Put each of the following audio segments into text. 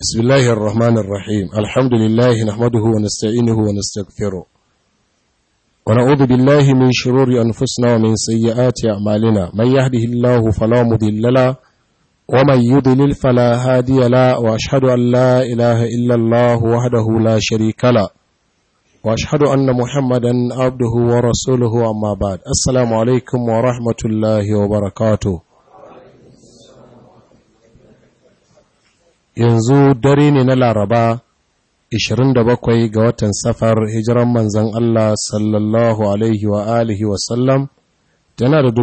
بسم الله الرحمن الرحيم الحمد لله نحمده ونستعينه ونستغفره ونعوذ بالله من شرور أنفسنا ومن سيئات أعمالنا من يهده الله فلا مضل له ومن يضلل فلا هادي له وأشهد أن لا إله إلا الله وحده لا شريك له وأشهد أن محمدا عبده ورسوله أما بعد السلام عليكم ورحمة الله وبركاته yanzu dare ne na laraba 27 ga watan safar hijiran manzan Allah sallallahu alaihi wa alihi wasallam tana da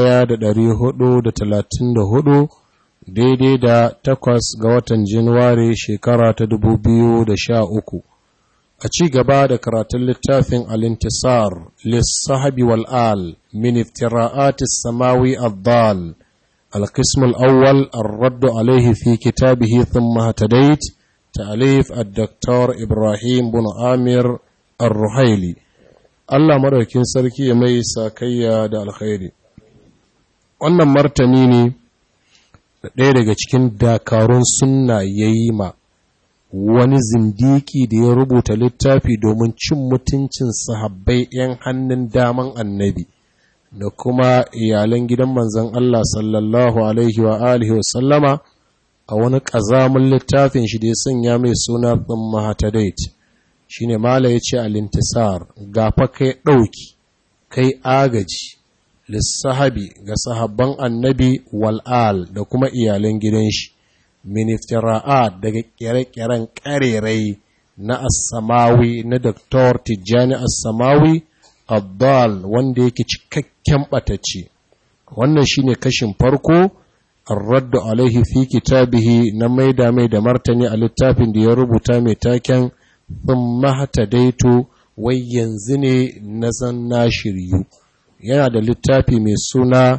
1434 daidai da takwas ga watan januwari shekara ta 2013 a ci gaba da karatun littafin alintisar lissahabi wal'al min iftira'atis samawi addal القسم الأول الرد عليه في كتابه ثم اهتديت تأليف الدكتور إبراهيم بن عامر الرحيلي الله مركين سركي mai sakayya da alkhairi wannan martani ne da ɗaya daga cikin dakarun sunna ya yi ma wani zindiki da ya rubuta littafi domin cin mutuncin sahabbai 'yan hannun daman annabi da kuma iyalan gidan manzan Allah sallallahu Alaihi wa alihi wa sallama a wani ƙazamin littafin shi da ya sanya mai suna ɗin mahatadait shi ne mala ya ce alintisar gafa kai ɗauki kai agaji lissahabi ga sahabban annabi wal'al da kuma iyalan gidan shi miniftira'at daga ƙere-ƙeren ƙarerai na assamawi na Dr. Tijjani assamawi Abdal wanda yake cikakken ɓatacce wannan shine kashin farko ar-raddu alaihi fi kitabihi na maida mai da martani a littafin da ya rubuta mai taken thumma hatadaitu wai yanzu ne na san na shiryu yana da littafi mai suna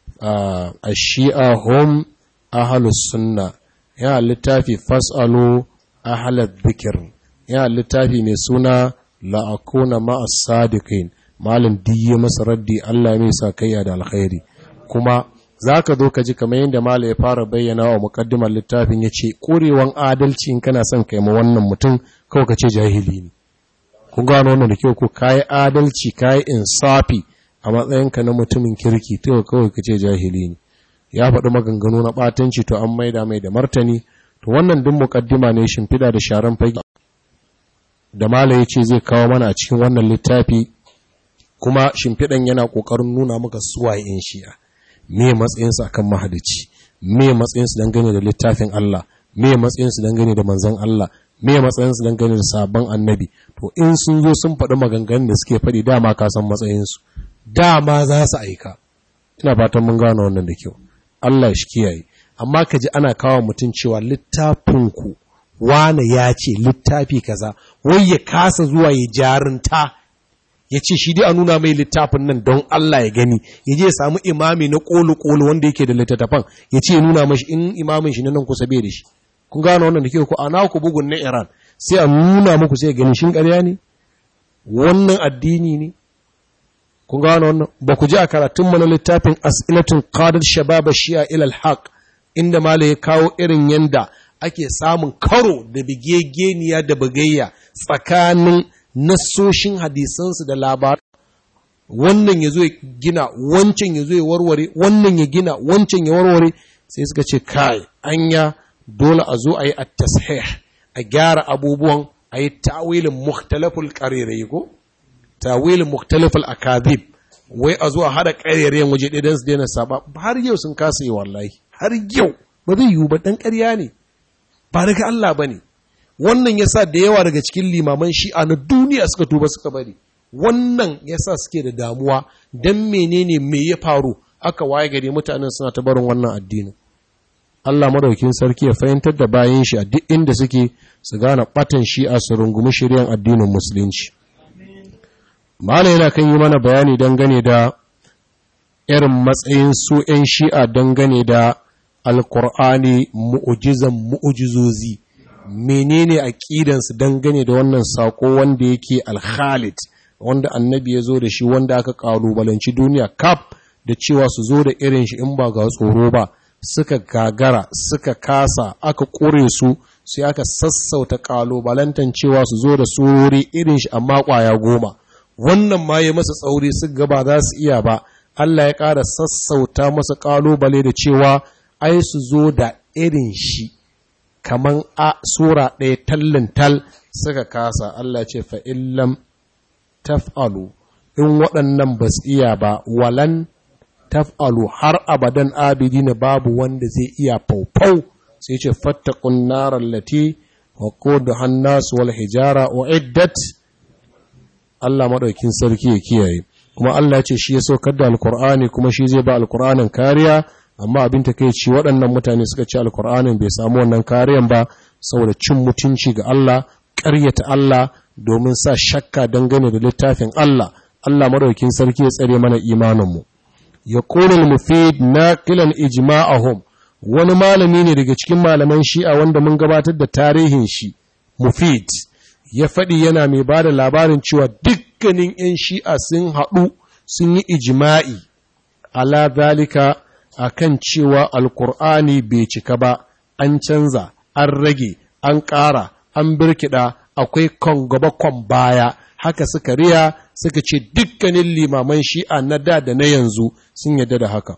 a shia hum ahlus sunna yana littafi fasalu ahlal dhikr yana littafi mai suna la'akuna ma'as sadiqin malam diye masa raddi Allah mai sa kaiya da alkhairi kuma zaka zo ka ji kamar yadda malam ya fara bayyana wa muqaddimar littafin yace korewan adalci in kana son kai ma wannan mutum kawai ka ce jahili ne kun gano wannan da kyau ko kai adalci kai insafi a matsayinka na mutumin kirki to kawai ka ce jahili ne ya faɗi maganganu na ɓatanci to an maida mai da martani to wannan duk muqaddima ne shimfiɗa da sharan fage da Malam ya ce zai kawo mana a cikin wannan littafi kuma shimfiɗan yana ƙoƙarin nuna maka suwaye in shi'a me matsayinsu akan mahadici me matsayinsu dangane da littafin Allah me matsayinsu dangane da manzon Allah me matsayinsu dangane da sabon annabi to in sun zo sun faɗi maganganun da suke faɗi dama ka san matsayinsu dama za su aika ina fatan mun gane wannan da kyau Allah shi kiyaye amma ka ji ana kawo mutum cewa littafinku wane ya ce littafi kaza wai ya kasa zuwa ya jarinta ya ce shi dai a nuna mai littafin nan don Allah ya gani ya je ya samu imami na ƙolu-ƙolu wanda yake da littattafan ya ce ya nuna mashi in imamin shi na nan kusa bai da shi kun gano wannan da ke ku ana ku bugun na Iran sai a nuna muku sai gani shin ƙarya ne wannan addini ne kun gano wannan ba ku ji a karatun mana littafin as'ilatun qadar shababa shi'a ila al-haq inda mala ya kawo irin yanda ake samun karo da bigegeniya da bugayya tsakanin nassoshin hadisansu da labar wannan ya zo ya gina wancan ya zo ya warware wannan ya gina wancan ya warware sai suka ce kai anya dole a zo a yi at-tashih a gyara abubuwan a yi ta'wilin mukhtalaful qarirai ko ta'wilin mukhtalaful akadhib wai a zo a hada qarirayen waje ɗaya don su daina saba har yau sun kasa yi wallahi har yau ba zai yiwu ba dan ƙarya ne ba daga Allah ba ne wannan ya sa da yawa daga cikin limaman shi'a na duniya suka tuba suka bari wannan ya sa suke da damuwa don menene me ya faru aka waye gari mutanen suna ta barin wannan addinin Allah madaukin sarki ya fahimtar da bayan shi a duk inda suke su gane batan shi'a su rungumi shiryan addinin musulunci mala yana kan yi mana bayani dangane da irin matsayin su 'yan shi'a dangane da alkur'ani mu'ujizan mu'ujizozi menene aqidansu dangane da wannan sako wanda yake alkhalid wanda annabi ya zo da shi wanda aka kalubalanci duniya kaf da cewa su zo da irin shi in ba ga tsoro ba suka gagara suka kasa aka kore su sai aka sassauta ƙalubalantan cewa su zo da surori irin shi amma ƙwaya goma wannan ma ya masa tsauri su gaba za su iya ba Allah ya ƙara sassauta masa ƙalubale da cewa ai su zo da irin shi kaman a sura ɗaya tallin tal suka kasa Allah ce fa'illam taf'alu in waɗannan ba su iya ba walan taf'alu har abadan abidina babu wanda zai iya faufau sai ce fattakun narar lati wa kodu hannasu wal hijara wa iddat Allah maɗaukin sarki ya kiyaye kuma Allah ya ce shi ya saukar da alkur'ani kuma shi zai ba alkur'anin kariya amma abin ta kai ci waɗannan mutane suka ce alkur'anin bai samu wannan kariyan ba saboda cin mutunci ga Allah ƙaryata Allah domin sa shakka dangane da littafin Allah Allah maɗaukin sarki ya tsare mana imaninmu ya ƙonin mufid na kilan ijma'ahum wani malami ne daga cikin malaman shi'a wanda mun gabatar da tarihin shi mufid ya faɗi yana mai ba da labarin cewa dukkanin 'yan shi'a sun haɗu sun yi ijima'i ala zalika a kan cewa alkur'ani bai cika ba an canza an rage an ƙara an birkiɗa akwai kon gaba kon baya haka suka riya suka ce dukkanin limaman shi'a na da da na yanzu sun yadda da haka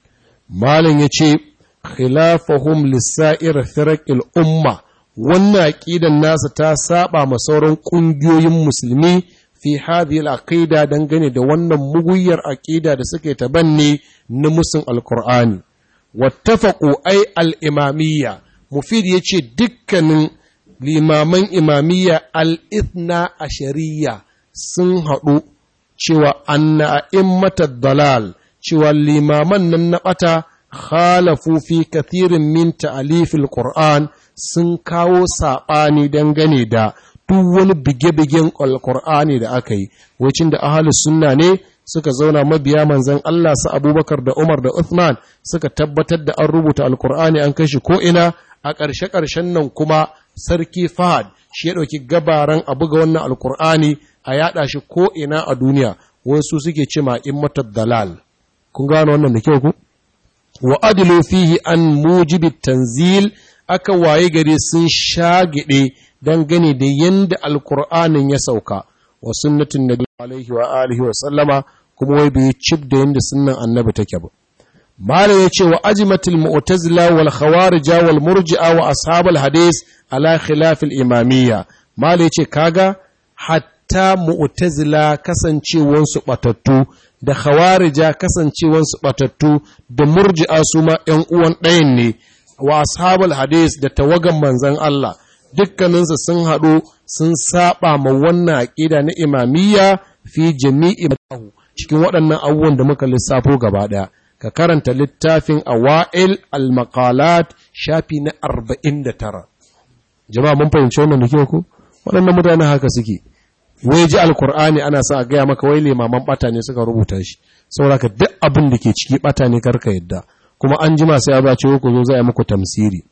malam ya ce khilafahum lissa'ir firaqil umma wannan aqidan nasa ta saba ma sauran kungiyoyin musulmi fi hadhihi al-aqida dangane da wannan muguyar aqida da suke tabanne na musun alqur'ani wattafaqu ay al-imamiyya mufid yace dukkanin limaman imamiyya al-ithna ashariya sun haɗu cewa anna a'immatad dalal cewa limaman nan na ɓata khalafu fi kathirin min ta'alifil Qur'an sun kawo saɓani dangane da duk wani bige-bigen alkur'ani da aka yi wacin da ahalus sunna ne suka zauna mabiya manzan Allah su abubakar da umar da Uthman suka tabbatar da an rubuta alkur'ani an kashi ko'ina a ƙarshe-ƙarshen nan kuma sarki fahad shi ya ɗauki gabaran a buga wannan alkur'ani a yaɗa shi ko'ina a duniya wasu suke ce ma in dalal kun gano wannan da kyau ku wa adilu fihi an mujibi tanzil aka waye gari sun shagide dangane da yanda alkur'anin ya sauka wa sunnatin nabi alaihi wa alihi wa sallama kuma wai bai cib da yanda sunnan annabi take ba mala ya ce wa ajimatul mu'tazila wal khawarija wal murji'a wa ashabul hadis ala khilaf al imamiyya mala ya ce kaga hatta mu'tazila kasancewansu batattu da khawarija kasancewansu batattu da murji'a su ma ‘yan uwan ɗayan ne wa ashabul hadis da tawagan manzan Allah dukkaninsu sun haɗu sun saba ma wannan aƙida na imamiyya fi jami'i cikin waɗannan abubuwan da muka lissafo gaba ɗaya ka karanta littafin awa'il al-maqalat shafi na 49 jama'a mun fahimci wannan da kyau ko waɗannan mutane haka suke wai ji alkur'ani ana sa a gaya maka wai limaman bata ne suka rubuta shi saboda ka duk abin da ke ciki bata ne karka yadda kuma an jima sai ya bace ku zo zai muku tamsiri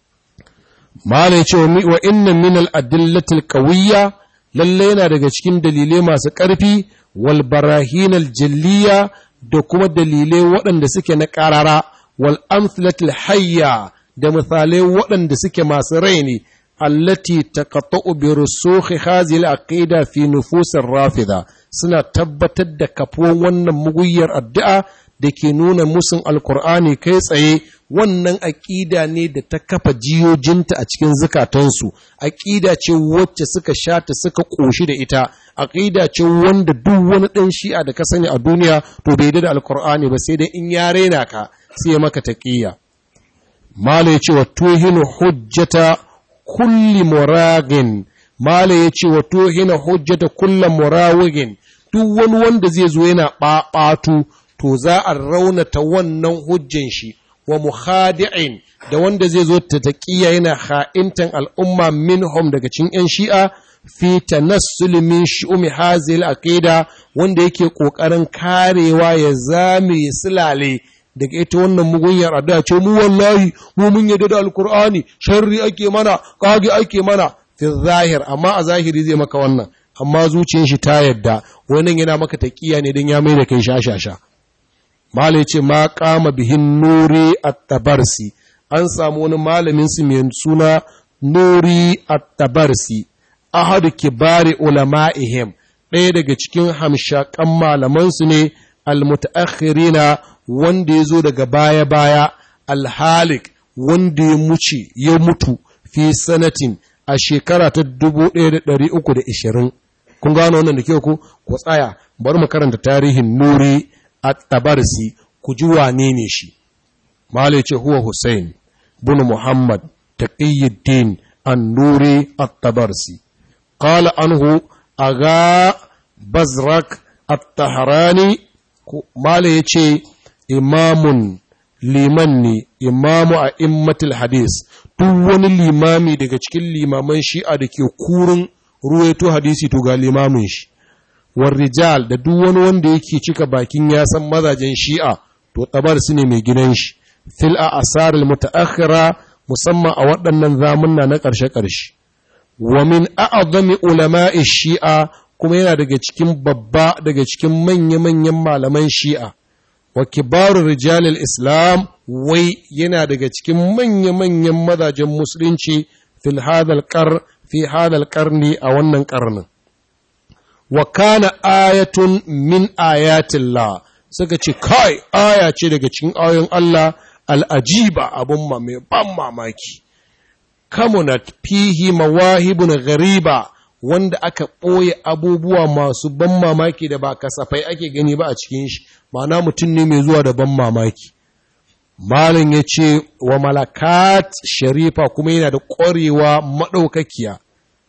malai ce wa inna min al adillati al qawiyya lalle yana daga cikin dalilai masu ƙarfi wal barahin al jalliya da kuma dalilai waɗanda suke na ƙarara wal amthilatil hayya da misalai waɗanda suke masu rai ne allati taqata'u bi rusukhi hadhihi al-aqida fi nufus ar-rafida suna tabbatar da kafuwan wannan muguyyar addu'a da ke nuna musun alkur'ani kai tsaye wannan aƙida ne da ta kafa jiyojinta a cikin zukatansu aƙida ce wacce suka shata suka ƙoshi da ita aƙida ce wanda duk wani ɗan shi'a da ka sani a duniya to bai da alkur'ani ba sai dai in ya rena ka sai ya maka taƙiyya mala ya ce wa tuhinu hujjata kulli muragin mala ya ce wa tuhina hujjata kulla murawigin duk wani wanda zai zo yana ɓaɓatu to za a raunata wannan hujjan shi wa mukhadi'in da wanda zai zo ta taqiya yana ha'intan al'umma minhum daga cikin yan shi'a fi tanassul min shu'umi hazil aqida wanda yake kokarin karewa ya zame ya silale daga ita wannan mugunyar addu'a ce mu wallahi mu mun yadda da alqur'ani sharri ake mana kage ake mana fi zahir amma a zahiri zai maka wannan amma zuciyar shi ta yadda wannan yana maka taqiya ne dan ya mai da kai shashasha malai ce ma kama bihin nuri at-tabarsi an samu wani malamin su mai suna nuri at-tabarsi ahadu kibari ulama'ihim ɗaya daga cikin hamshakan malamansu ne almutaakhirina wanda ya zo daga baya-baya alhalik wanda ya muce ya mutu fi sanatin a shekara ta 1320 kun gano wannan da kyau ku ku tsaya bari mu karanta tarihin nuri at-tabarsi ku ji wane ne shi malai ce huwa Hussein bin Muhammad taqiyuddin an-nuri at-tabarsi qala anhu aga bazrak at-tahrani malai yace imamun liman ne imamu a immatul hadis duk wani limami daga cikin limaman shi'a da ke kurin ruwaito hadisi to ga limamin shi war rijal da duk wani wanda yake cika bakin ya san mazajen shi'a to tabar su ne mai gidan shi fil a asaril mutaakhira musamman a waɗannan zamunna na ƙarshe-ƙarshe wa min a'zami ulama'i shi'a kuma yana daga cikin babba daga cikin manya-manyan malaman shi'a wa kibaru rijalil islam wai yana daga cikin manya-manyan mazajen musulunci fil hadal qar fi hadal qarni a wannan karnin wa kana ayatun min ayatillah suka ce kai aya ce daga cikin ayoyin Allah al'ajiba abun ma mai ban mamaki kamunat fihi mawahibun ghariba wanda aka ɓoye abubuwa masu ban mamaki da ba kasafai ake gani ba a cikin shi ma'ana mutum ne mai zuwa da ban mamaki malin ya ce wa malakat sharifa kuma yana da ƙwarewa maɗaukakiya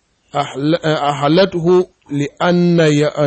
a halathu li'an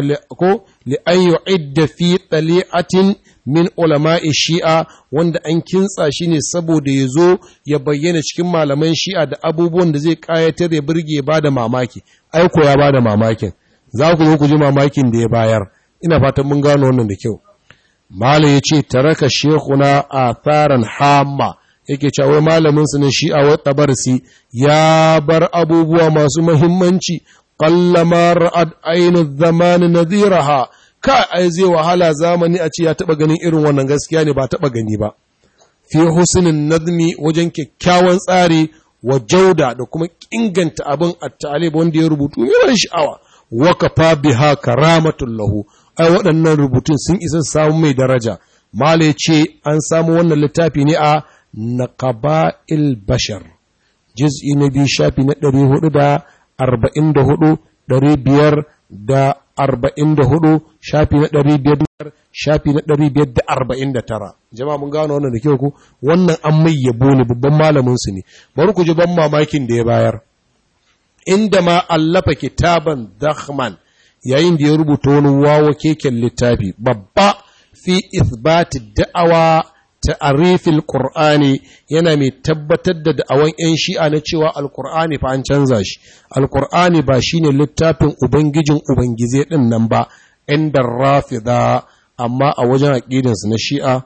yu'idda fi ɗali'atin min ulama'i shi'a wanda an kintsa shi ne saboda ya zo ya bayyana cikin malaman shi'a da abubuwan da zai ƙayatar ya birge ba da mamaki aiko ya ba da mamakin za ku zo ku ji mamakin da ya bayar ina fatan mun gano wannan da kyau Malam ya ce, Taraka shekuna a tsarin hama, yake cewa malaminsu na shi'a wa tabarsi ya bar abubuwa masu mahimmanci, ƙallama ra'ad ainihin zamanin naziraha, ka ai zai wahala zamani a ce ya taɓa ganin irin wannan gaskiya ne ba taɓa gani ba. Fi husnin nazmi wajen kyakkyawan tsari wa jauda da kuma inganta abin a talib wanda ya rubutu yawan sha'awa, wakafa biha karamatun lahu. ai waɗannan rubutun sun isa samun mai daraja mala ya ce an samu wannan littafi ne a naqaba'il bashar juz'i na biyu shafi na ɗari hudu da arba'in da hudu ɗari biyar da arba'in da hudu shafi na ɗari biyar shafi na ɗari biyar da arba'in da tara jama'a mun gano wannan da kyau ku wannan an mai yabo ne babban malamin su ne bari ku ji ban mamakin da ya bayar inda ma allafa kitaban dakhman yayin da ya rubuta wani wawa keken littafi babba fi ithbati da'awa ta'arifil qur'ani yana mai tabbatar da da'awan yan shi'a na cewa alqur'ani fa an canza shi alqur'ani ba shine littafin ubangijin ubangize din nan ba inda rafida amma a wajen aqidin su na shi'a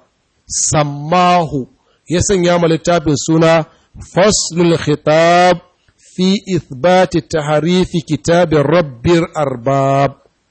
sammahu ya sanya ma littafin suna faslul khitab في إثبات تحريف كتاب رب الأرباب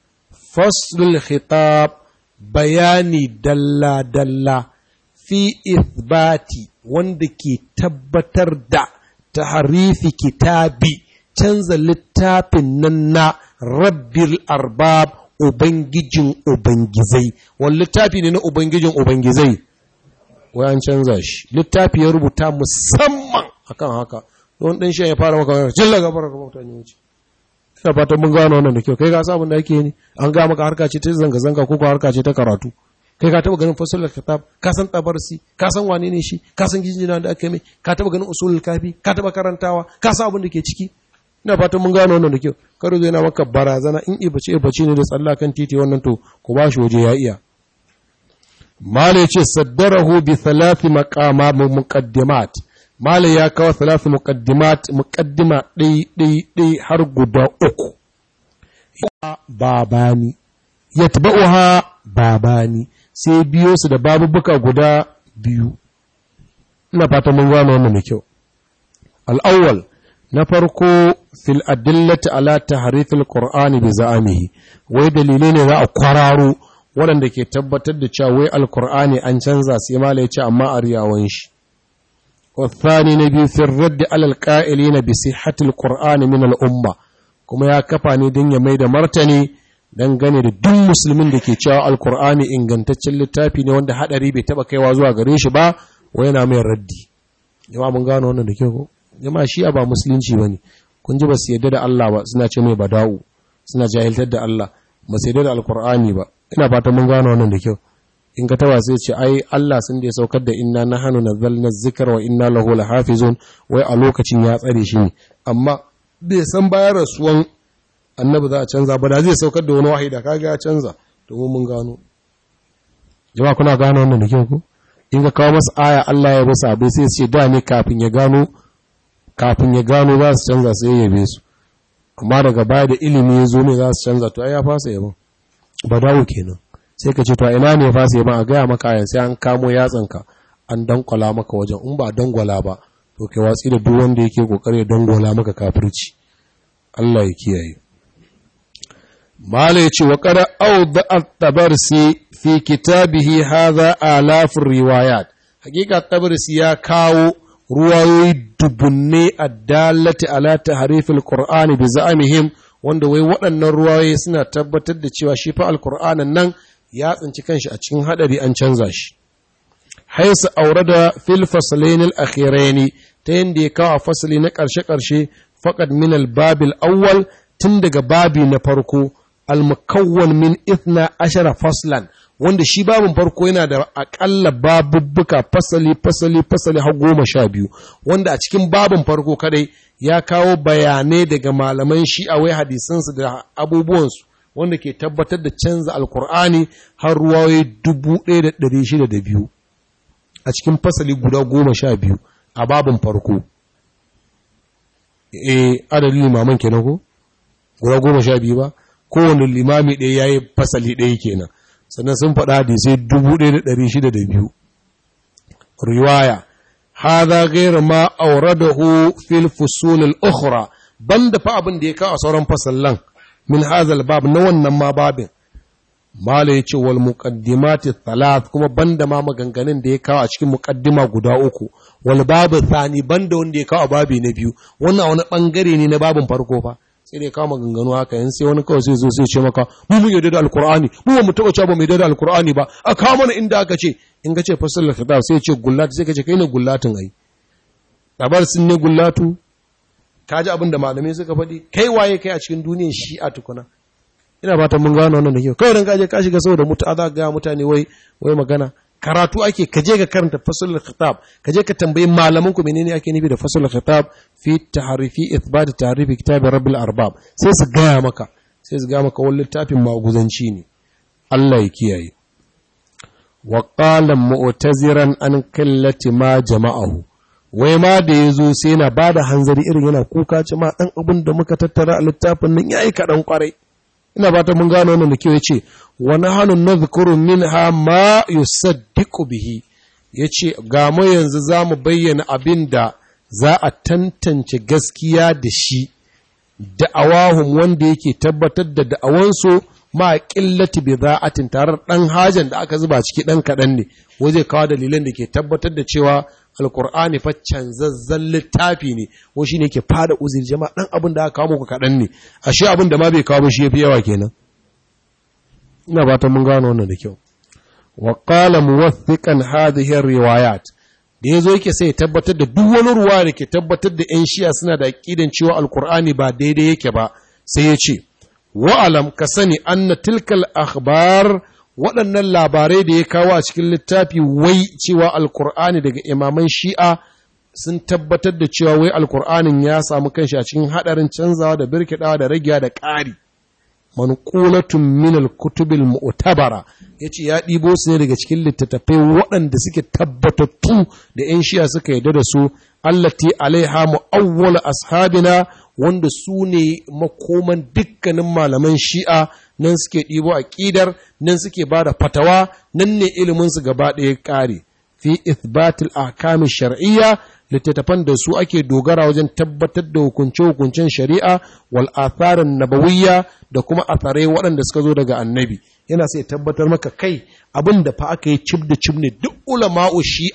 فصل الخطاب بياني دلا دلا في إثبات وندك تبتر دا تحريف كتابي canza littafin nan na rabbil arbab ubangijin ubangizai wani littafi ne na ubangijin ubangizai wai an canza shi littafi ya rubuta musamman akan haka don ɗan shan ya fara maka wani jalla gafara ga mutane wuce ina fatan mun gano wannan da kyau kai ka sabon da ake ni an ga maka harka ce ta zanga zanga ko ko harka ce ta karatu kai ka taba ganin fasalul kitab ka san tabarsi ka san wane ne shi ka san gijina da aka mai ka taba ganin usulul kafi ka taba karantawa ka san abin da ke ciki ina fatan mun gano wannan da kyau karo zai na maka barazana in ibace ibace ne da tsalla kan titi wannan to ku ba shi waje ya iya mala yace saddarahu bi thalathi maqama muqaddimat Malam ya kawo salatu muqaddimat muqaddima ɗai ɗai ɗai har guda uku. Babani, yatba'uha babani sai biyo su da babubuka guda biyu. Ina fata mun gano wannan da kyau. Al'awwal na farko fil adillati ala tahrifil qur'ani bi za'amihi wai dalilai ne za a kwararo waɗanda ke tabbatar da cewa wai alqur'ani an canza sai mala ya ce amma a riyawan shi والثاني نبي في الرد على القائلين بصحة القرآن من الأمة kuma ya kafa ne don ya mai da martani dangane da duk musulmin da ke cewa alkur'ani ingantaccen littafi ne wanda hadari bai taba kaiwa zuwa gare shi ba wa yana mai raddi jama'a mun gano wannan da ke ko jama'a shi ba musulunci bane kun ji ba su yadda da Allah ba suna ce mai bada'u suna jahiltar da Allah ba su yadda da alkur'ani ba ina fata mun gano wannan da kyau in ka taba sai ce ai Allah sun da ya saukar da inna nahnu nazzalna dhikra wa inna lahu lahafizun wai a lokacin ya tsare shi ne amma bai san bayan rasuwan annabi za a canza ba da zai saukar da wani wahayi da kaga ya canza domin mun gano jama'a kuna gano wannan da kyau ko in ka kawo masa aya Allah ya basa abai sai su ce da ne kafin ya gano kafin ya gano za su canza sai ya yabe su amma daga baya da ilimi ya zo ne za su canza to ai ya fasa yabon ba dawo kenan sai ka ce to ina ne ya fasa yabon a gaya maka ayan sai an kamo yatsanka an dankwala maka wajen in ba dangwala ba to kai watsi da duk wanda yake kokari ya dangwala maka kafirci Allah ya kiyaye mala yace wa qad awda at-tabarsi fi kitabihi hadha alaf riwayat hakika tabarsi ya kawo ruwayoyi dubunne addalati ala tahrif al-qur'ani bi za'amihim wanda wai waɗannan ruwayoyi suna tabbatar da cewa shi fa al-qur'anin nan ya tsinci kanshi a cikin hadari an canza shi haisa aurada fil faslain al-akhirain ta yanda ya kawo fasali na ƙarshe-ƙarshe faqad min al-babil awwal tun daga babi na farko al-mukawwan min ithna ashara faslan wanda shi babin farko yana da akalla babubbuka fasali fasali fasali har goma sha biyu wanda a cikin babin farko kadai ya kawo bayanai daga malaman shi'a wai hadisansu da abubuwansu wanda ke tabbatar da canza alkur'ani har ruwaye dubu ɗaya da ɗari shida da biyu a cikin fasali guda goma sha biyu a babin farko e adadin limaman kenan ko guda goma sha biyu ba kowane limami ɗaya ya yi fasali ɗaya kenan sannan sun faɗa hadisai dubu ɗaya da ɗari shida da biyu riwaya hadha ghayr ma awradahu fil fusul al ukhra banda fa abin da ya kawo sauran fasallan min hadha bab na wannan ma babin mala yace wal muqaddimati thalath kuma banda ma maganganun da ya kawo a cikin muqaddima guda uku wal babu thani banda wanda ya kawo babi na biyu wannan wani bangare ne na babin farko fa sai dai kawo maganganu haka yin sai wani kawai sai zo sai ce maka mu mun yarda da alkur'ani mu ba mu taba cewa ba mu yarda da alkur'ani ba a kawo mana inda aka ce in ka ce fasal kitab sai ce gullat sai ka ce kai ne gullatin ai tabar sun ne gullatu ka ji abin da malamai suka faɗi kai waye kai a cikin duniyar shi'a tukuna ina fatan mun gano wannan da kyau kawai dan ka je ka shiga saboda mutu za ga mutane wai wai magana karatu ake ka je ka karanta fasalul khitab ka je ka tambayi malaman ku menene ake nufi da fasalul khitab fi tahrifi ithbat tahrifi kitab rabbil arbab sai su gaya maka sai su gaya maka wani littafin maguzanci ne Allah ya kiyaye wa qala mu'taziran an kallati ma jama'ahu wai ma da yazo sai yana bada hanzari irin yana kuka ce ma dan abin da muka tattara a littafin nan yayi kadan kwarai ina ba ta mun gano wannan da kyau yace wa nahnu nadhkuru minha ma yusaddiqu bihi yace ga mu yanzu zamu bayyana abin da za a tantance gaskiya da shi da'awahum wanda yake tabbatar da da'awansu ma qillati bida'atin tarar dan hajan da aka zuba ciki dan kadan ne waje kawo dalilan da ke tabbatar da cewa alkur'ani fa canzazzan littafi ne ko shi ne ke fada uzuri jama'a dan abin da aka kawo muku kaɗan ne ashe abin da ma bai kawo shi yafi yawa kenan ina fatan mun gano wannan da kyau wa qala muwathiqan hadhihi riwayat da yazo yake sai tabbatar da duk wani ruwa da ke tabbatar da ƴan shi'a suna da aqidan cewa alkur'ani ba daidai yake ba sai ya ce wa alam ka sani anna tilkal akhbar waɗannan labarai da ya kawo a cikin littafi wai cewa alkur'ani daga imaman shi'a sun tabbatar da cewa wai alkur'anin ya samu kanshi a cikin haɗarin canzawa da birkiɗawa da ragiya da ƙari manqulatun min al-kutubil mu'tabara yace ya ɗibo su ne daga cikin littattafai waɗanda suke tabbatattu da 'yan shi'a suka yarda da su allati alaiha mu'awwal ashabina wanda su ne makoman dukkanin malaman shi'a nan suke ɗibo a ƙidar nan suke ba da fatawa nan ne iliminsu gaba ɗaya ƙare fi ithbatil ahkamin shar'iyya littattafan da su ake dogara wajen tabbatar da hukunce-hukuncen shari'a wal atharin nabawiyya da kuma atharai waɗanda suka zo daga annabi yana sai tabbatar maka kai abin da fa aka yi cib da cib ne duk ulama'u shi'a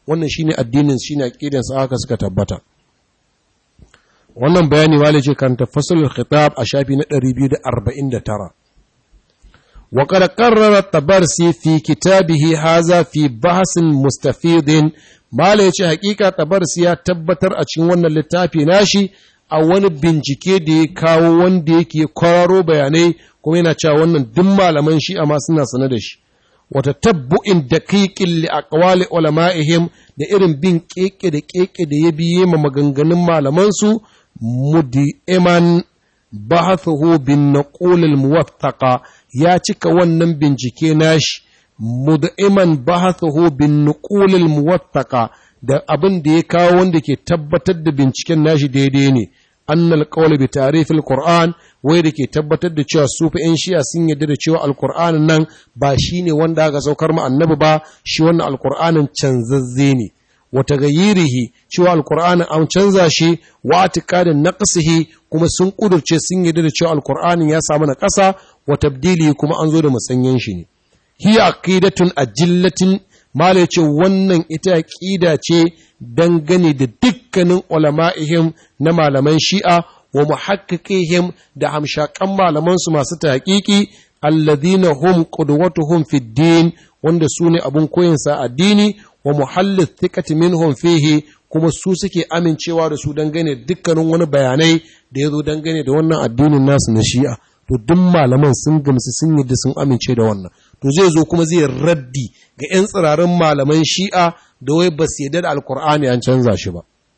wannan shine addinin shine aqidan sa haka suka tabbata wannan bayani wale ce karanta fasalul khitab a shafi na 249 wa qad qarrara tabarsi fi kitabihi haza fi bahsin mustafidin mala yace hakika tabarsi ya tabbatar a cikin wannan littafi nashi a wani bincike da ya kawo wanda yake kwararo bayanai kuma yana cewa wannan duk malaman shi amma suna sane da shi wata tabbu'in daqiqin li aqwali ulama'ihim da irin bin keke da keke da ya biye ma maganganun malaman su mudi'iman bahathuhu bin naqul al muwattaqa ya cika wannan bincike nashi mudi'iman bahathuhu bin naqul al muwattaqa da abin da ya kawo wanda ke tabbatar da binciken nashi daidai ne annal qawli bi ta'rifil qur'an wai da ke tabbatar da cewa su fa yan shi'a sun yarda da cewa alqur'anin nan ba shine wanda aka saukar mu annabi ba shi wannan alqur'anin canzazze ne wa tagayyirihi cewa alqur'anin an canza shi wa atiqadin naqsihi kuma sun kudurce sun yarda da cewa alqur'anin ya samu na ƙasa wa tabdili kuma an zo da musanyen shi ne hiya aqidatun ajillatin Mala ya ce wannan ita ƙida ce dangane da dukkanin ulama'ihim na malaman shi'a wa muhakkikihim da hamshakan malamansu masu taƙiƙi alladhina hum qudwatuhum fid din wanda su ne abun koyinsa addini wa muhallin thiqati minhum fihi kuma su suke amincewa da su dangane dukkanin wani bayanai da ya zo dangane da wannan addinin nasu na shi'a to duk malaman sun gamsu sun yadda sun amince da wannan to zai zo kuma zai raddi ga 'yan tsirarin malaman shi'a da wai ba su yadda da alkur'ani an canza shi ba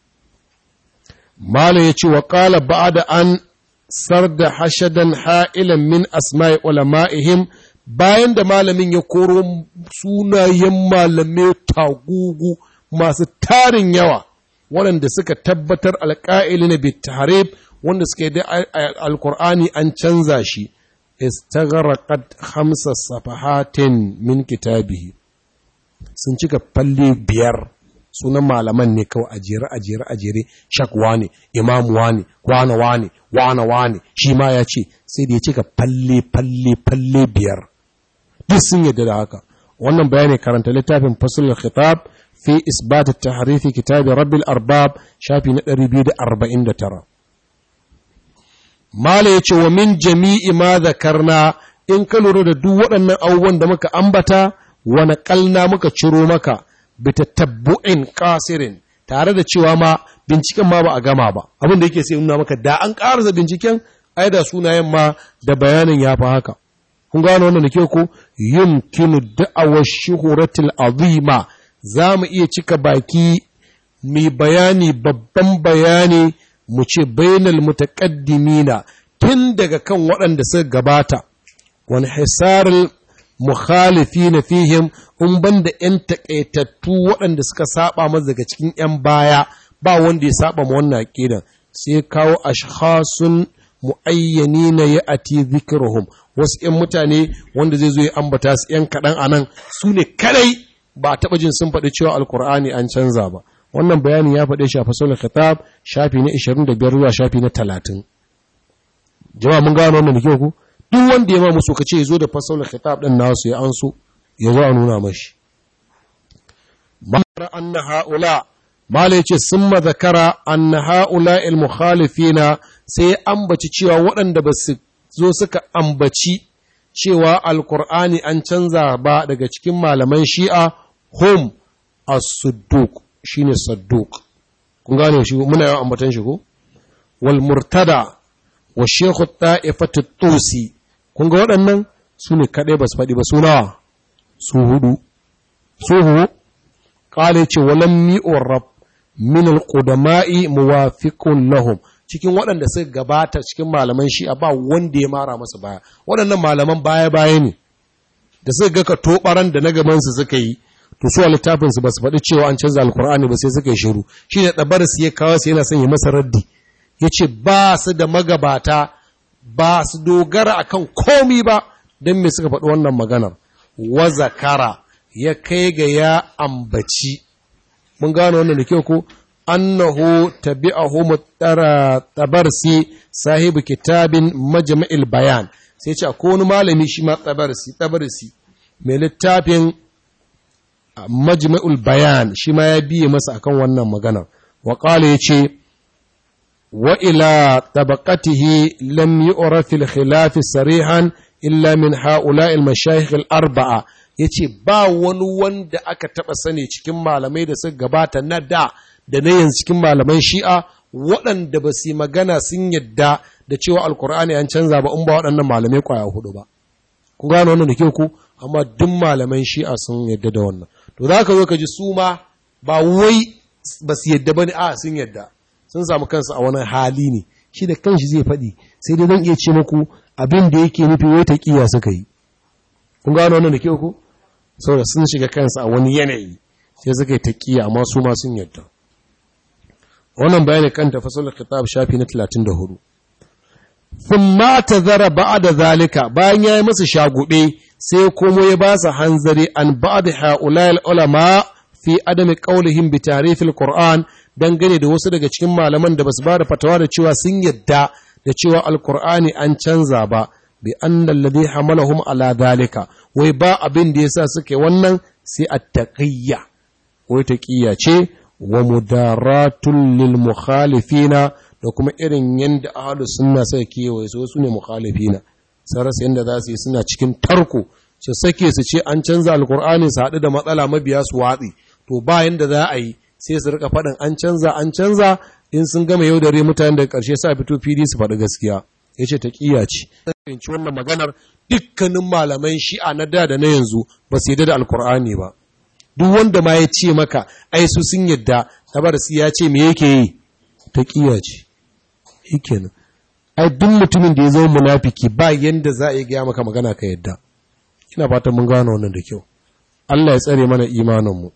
malam ya ce wa ƙala ba da an sarda hashadan ha'ilan min asma'i ulama'ihim bayan da malamin ya koro sunayen malamai tagugu masu tarin yawa waɗanda suka tabbatar alƙa'ili na bitarib wanda suka yi da alkur'ani an canza shi istagharaqat khamsa safahatin min kitabihi sun cika falle biyar sunan malaman ne kawai a jere a jere a jere shakwa ne imamu wane wane wane wane wane shi ma ya ce sai da ya cika falle falle falle biyar duk sun yadda da haka wannan bayani karanta littafin fasul khitab fi isbat at-tahrif kitab rabbil arbab shafi na 249 Mala ya ce wa min jami'i ma zakarna in ka lura da duk waɗannan abubuwan da muka ambata wa naƙalna muka ciro maka bita tabbu'in ƙasirin tare da cewa ma binciken ma ba a gama ba abin da yake sai nuna maka da an ƙarasa binciken ai da sunayen ma da bayanin ya fi haka kun gano wannan da ke ku yumkinu da'awar shuhuratul azima za mu iya cika baki mai bayani babban bayani mu ce bainal mutaqaddimina tun daga kan waɗanda suka gabata wani hisarul mukhalifina fihim in banda ‘yan taƙaitattu waɗanda suka saba masa daga cikin ‘yan baya ba wanda ya saba ma wannan aƙidan sai kawo ashkhasun mu'ayyanina ya ati zikruhum wasu ‘yan mutane wanda zai zo ya ambata su ‘yan kaɗan a nan su ne kadai ba taɓa jin sun faɗi cewa alkur'ani an canza ba wannan bayanin ya faɗe shi a fasalin khitab shafi na 25 zuwa shafi na 30 jama'a mun gano wannan da ku duk wanda ya ma musu ka ce zo da fasalin khitab din nasu ya anso ya zo a nuna mashi mara anna haula mala yace summa zakara anna haula al mukhalifina sai ambaci cewa waɗanda ba su zo suka ambaci cewa alkur'ani an canza ba daga cikin malaman shi'a hum as-sudduq shine sadduq kun gane shi muna yawan ambatan shi ko wal murtada wa shaykhu ta'ifatu tusi kun ga waɗannan su ne kaɗai ba su faɗi ba su nawa su hudu su hu qala ce walam mi'urab min al-qudama'i muwafiqun lahum cikin waɗanda suka gabata cikin malaman shi'a ba wanda ya mara masa baya waɗannan malaman baya baya ne da suka ga ka tobaran da na gaban su suka yi to su a littafinsu ba su faɗi cewa an canza alkur'ani ba sai suka yi shiru shi ne ɗabar su ya kawo su yana son yi masa raddi ya ce ba su da magabata ba su dogara akan komi ba don me suka faɗi wannan maganar wa zakara ya kai ga ya ambaci mun gano wannan da kyau ko annahu tabi'ahu tabarsi sahibu kitabin majma'il bayan sai ce akwai wani malami shi ma tabarsi tabarsi mai littafin majma'ul bayan shi ma ya biye masa akan wannan magana wa qala yace wa ila tabaqatihi lam yu'raf al khilaf sarihan illa min ha'ula'i al mashayikh al arba'a yace ba wani wanda aka taba sani cikin malamai da suka gabata na da da na yanzu cikin malaman shi'a waɗanda ba su magana sun yadda da cewa alkur'ani an canza ba in ba waɗannan malamai kwaya hudu ba ku gano wannan da ke ku amma duk malaman shi'a sun yadda da wannan to za ka zo ka ji su ma ba wai ba su yadda ba ne a sun yadda sun samu kansu a wani hali ne shi da kanshi zai faɗi sai dai zan iya ce muku abin da yake nufi wai taƙiya suka yi kun gano wannan da ke ku saboda sun shiga kansu a wani yanayi sai suka yi taƙiya amma su ma sun yadda wannan bayani kan tafasul kitab shafi na 34 thumma tazara ba'da zalika bayan yayi musu shagube sai komo ya ba su hanzari an ba'da haulal ulama fi adami qaulihim bi ta'rif alquran dangane da wasu daga cikin malaman da basu ba da fatawa da cewa sun yadda da cewa alqur'ani an canza ba bi anna alladhi hamalahum ala zalika wai ba abin da yasa suke wannan sai at-taqiyya wai taqiyya ce wa mudaratun lil mukhalifina da kuma irin yadda ahlus sunna sai kewaye su su ne mukhalifina sai rasa yadda za su yi suna cikin tarko su sake su ce an canza alkur'ani su haɗu da matsala mabiya su watsi to ba yadda za a yi sai su rika faɗin an canza an canza in sun gama yau dare mutane daga ƙarshe sa fito fili su faɗi gaskiya ya ce ta ƙiya ce fahimci wannan maganar dukkanin malaman shi'a na da da na yanzu ba su yadda da alkur'ani ba duk wanda ma ya ce maka ai su sun yadda tabarsi ya ce me yake yi ta kiya ce shikenan ai duk mutumin da ya zama munafiki ba yanda za a yi gaya maka magana ka yadda ina fatan mun gano wannan da kyau Allah ya tsare mana imanin mu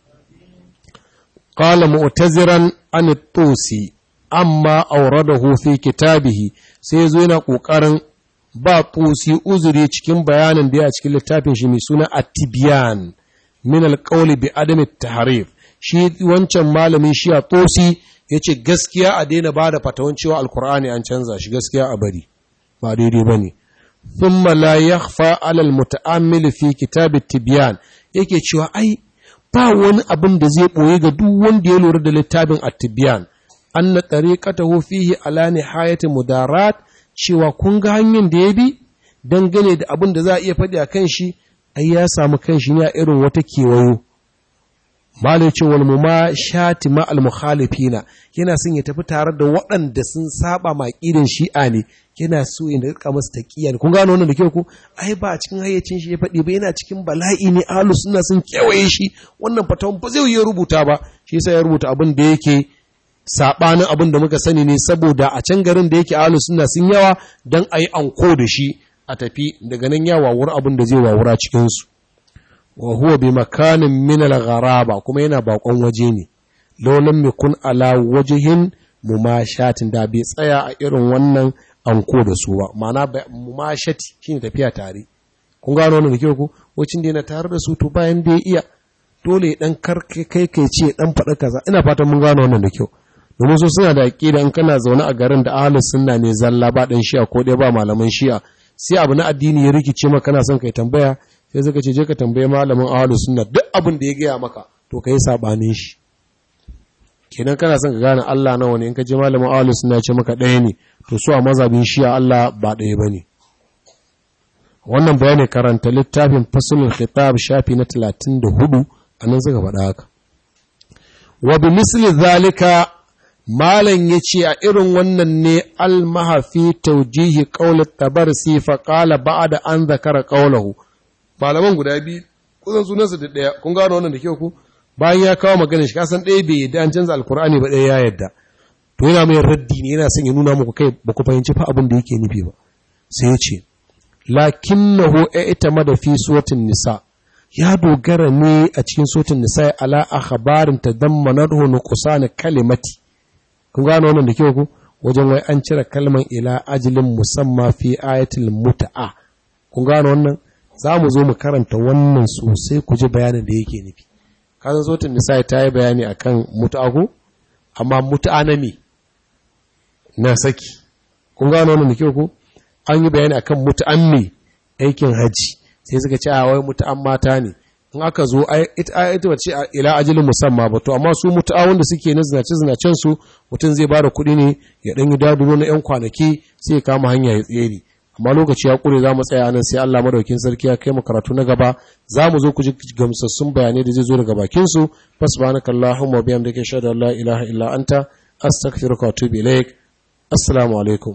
qala mu'taziran an tusi amma awradahu fi kitabihi sai zo yana kokarin ba tusi uzuri cikin bayanin da ya cikin littafin shi mai suna at-tibyan min alƙauli bi adami taharif shi wancan malamin shi a tosi ya ce gaskiya a daina ba da fatawan cewa alkur'ani an canza shi gaskiya a bari ba daidai ba ne thumma la yakhfa ala almuta'ammil fi kitab tibyan yake cewa ai ba wani abin da zai boye ga duk wanda ya lura da littafin at-tibyan anna tariqatahu fihi ala nihayati mudarat cewa kun ga hanyar da ya bi dangane da abin da za a iya faɗi a kan shi ai ya samu kanshi ne a irin wata kewayo malai ce wal muma shati ma al mukhalifina yana son ya tafi tare da waɗanda sun saba ma irin shi'a ne yana so ya rika masa taqiya ne kun gano wannan da kyau ku ai ba a cikin hayyacin shi ya faɗi ba yana cikin bala'i ne ahlus sunna sun kewaye shi wannan fatawan ba zai yi rubuta ba shi yasa ya rubuta abin da yake sabanin abin da muka sani ne saboda a can garin da yake ahlus sunna sun yawa dan ayi anko da shi a tafi daga nan ya wawura abin da zai wawura cikinsu wa huwa bi makanin min al-gharaba kuma yana bakon waje ne laulan mikun ala wajihin mumashatin da bai tsaya a irin wannan anko da su ba ma'ana mumashati shine tafiya tare kun gano wannan da kyau ko wacin da yana tare da su to bayan da ya iya dole dan karkai kai kai ce dan faɗa kaza ina fatan mun gano wannan da kyau domin su suna da aqida in kana zaune a garin da ahlus sunna ne zalla ba dan shi'a ko dai ba malaman shi'a sai abu na addini ya rikice maka kana son kai tambaya sai suka ce je ka tambaye malamin ahlus sunna duk abin da ya gaya maka to kai sabanin shi kenan kana son ka gane Allah nawa ne in ka je malamin ahlus sunna ya ce maka ɗaya ne to su a mazhabin shi'a Allah ba ɗaya bane wannan bayani karanta littafin fasulul khitab shafi na 34 anan suka faɗa haka wa bi misli zalika Malam ya ce a irin wannan ne almahafi taujihi ƙaunar tabarsi fa ƙala ba da an zakara ƙaunahu. Malaman guda biyu, kusan sunansu da ɗaya, kun gano wannan da kyau ku? Bayan ya kawo maganin shi, kasan ɗaya bai yadda an canza alkur'ani ba ɗaya ya yadda. To yana mai raddi ne yana son ya nuna muku kai ba ku fahimci fa abin da yake nufi ba. Sai ya ce, lakinnahu ita mada fi suwatin nisa. Ya dogara ne a cikin suwatin nisa ala akhbarin tadammanarhu nuqsan kalimati. kun gano wannan da kyau ku wajen wai an cire kalman ila ajilin musamma fi ayatul muta'a kun gano wannan za mu zo mu karanta wannan sosai ku ji bayanin da yake nufi kasan sotin nisa ta yi bayani akan muta'a ku amma muta'a na me na saki kun gano wannan da kyau ku an yi bayani akan muta'an me aikin haji sai suka ce a wai muta'an mata ne in aka zo ita ita ce ila ajalin musamman ba to amma su mutu'awun da suke na zinace zinacen su mutum zai bada kuɗi ne ya ɗan yi daduro na 'yan kwanaki sai ya kama hanya ya tsere amma lokaci ya ƙure za mu tsaya nan sai Allah madaukin sarki ya kai mu karatu na gaba za mu zo ku ji gamsassun bayanai da zai zo daga bakin su fasbanakallahumma wa bihamdika shada la ilaha illa anta astaghfiruka wa atubu ilaik assalamu alaikum